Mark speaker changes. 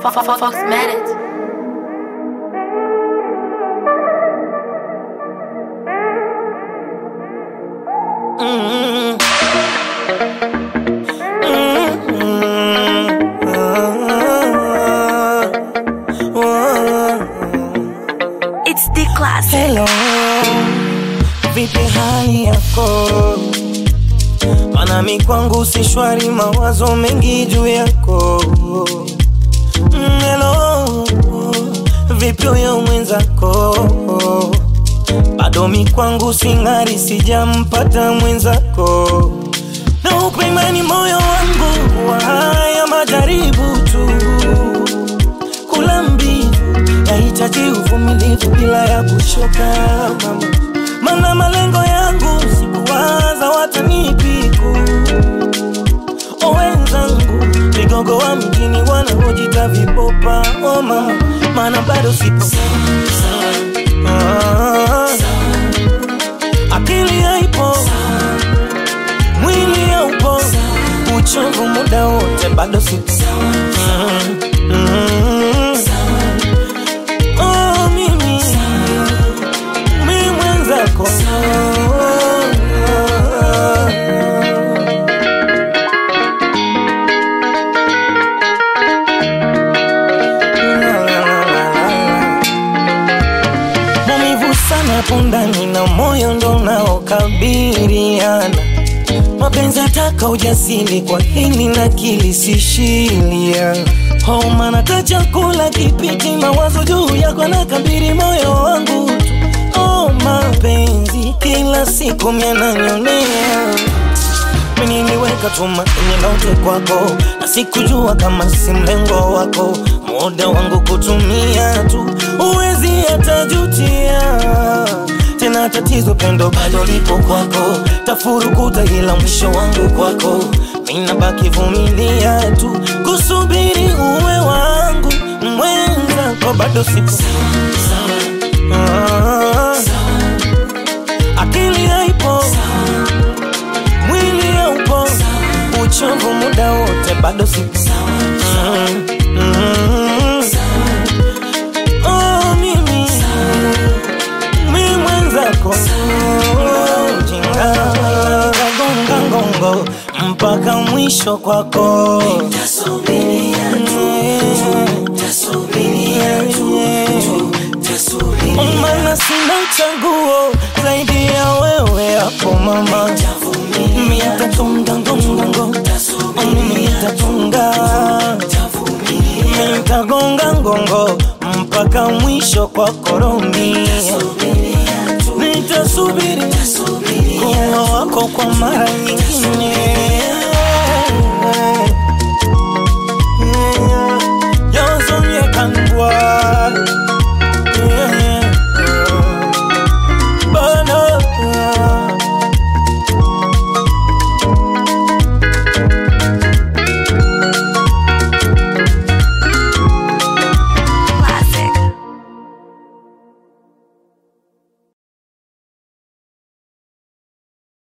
Speaker 1: Fox Medic. It's the classic.
Speaker 2: Hello, vipi hali yako? Manami kwangu si shwari, mawazo mengi juu yako. Mm, Hello, vipi huyo mwenzako? Bado mi kwangu sing'ari, sijampata mwenzako. Na upe imani moyo wangu wa haya majaribu tu kula mbivu yahitaji uvumilivu bila ya kuchoka mama, mana malengo yangu sikuwaza watanipiku o wenzangu vigogo wa mjini wanaojita vipopa o mama, mana bado sipo Ah, akili haipo mwili haupo uchovu muda wote bado sipo Mm, mm. Oh, mimi mi mwenzako maumivu sana hapo ndani na moyo ndo unaokabiliana mapenzi ataka ujasiri kwa hili na kilisishilia homa nata chakula kipiti mawazo juu yako na kabiri moyo wangu tu oh, mapenzi kila siku miananyonea mimi niliweka tumaini lote kwako na sikujua kama si mlengo wako muda wangu kutumia tu uwezi hatajutia tena tatizo pendo bado lipo kwako tafurukuta ila mwisho wangu kwako minabaki vumilia tu kusubiri uwe wangu mwenzako bado sipo Ah, akili haipo mwili haupo uchovu muda wote bado sipo Mm, mm. Oh, mimi mi mwenzako jinga gonga ngongo mpaka mwisho kwako mana sina chaguo zaidi ya wewe hapo mama mitatunga ngongango mitatunga mitagonga ngongo mpaka mwisho kwa koromi nitasubiri kuwa wako kwa mara nyingine